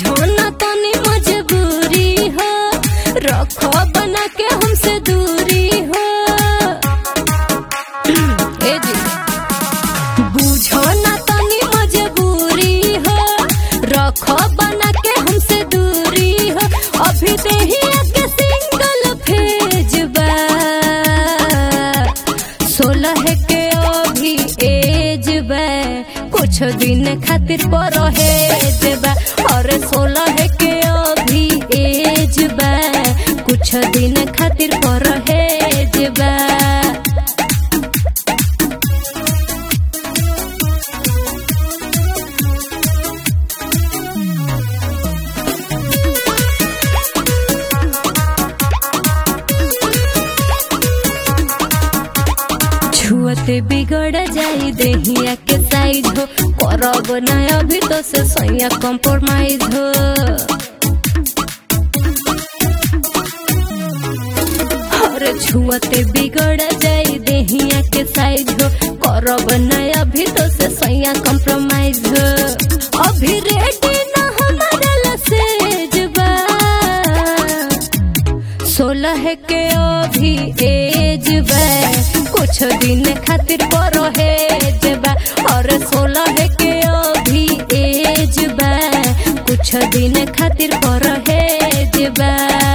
बुझो ना तनी मजबूरी हो रखो बना के हमसे दूरी हो ए जी बुझो ना तनी मजबूरी हो रखो बना के हमसे दूरी हो अभी देहिया के सिंगल फेज बा सोलह के अभी एज बा कुछ दिन खातिर परहेज बा और सोलह के अभी एज बा कुछ दिन खातिर परहेज बा छुअते बिगड़ जाई देहिया के साइज हो करब ना अभी तो से सैया कॉम्प्रोमाइज हो और छुअते बिगड़ जाई देहिया के साइज हो करब ना अभी तो से सैया कॉम्प्रोमाइज हो अभी रेडी ना हमारा लसेज बा सोलह के अभी एज बा कुछ दिन खातिर परहेज बा और सोलह के अभी एज बा कुछ दिन खातिर परहेज बा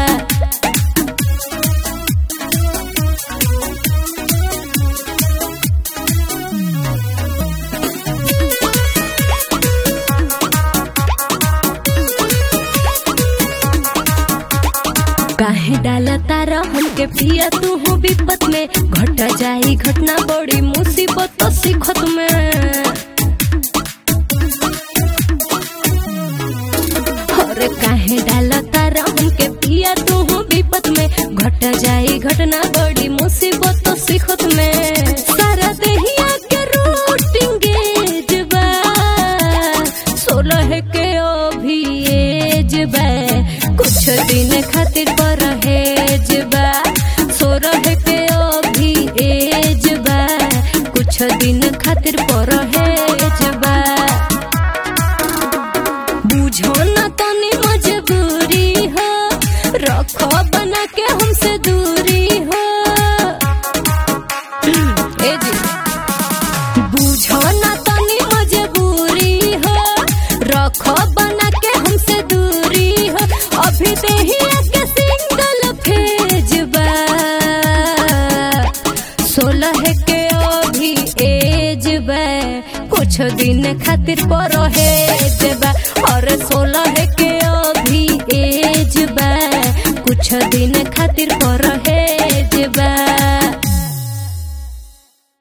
काहे डाला तारा हमके पिया तू हो विपत में घट जाई घटना बड़ी मुसीबत तो सिखत में और काहे डाला तारा हमके पिया तू हो विपत में घट जाई घटना बड़ी मुसीबत तो सिखत में सारा देहिया के रूटिंग गेज बा सोलह के अभी एज बा कुछ दिन खातिर परहेज बा सोलह के अभी एज बा कुछ दिन खातिर परहेज बा बुझो ना तनी मजबूरी हो रखो बना के हमसे दूरी हो ए जी बुझो ना तनी मजबूरी हो रखो बना के हमसे दूरी हो अभी देहिया के सिंगल फेज बा सोलह के अभी एज बा कुछ दिन खातिर परहेज बा और सोलह के अभी एज बा कुछ दिन खातिर परहेज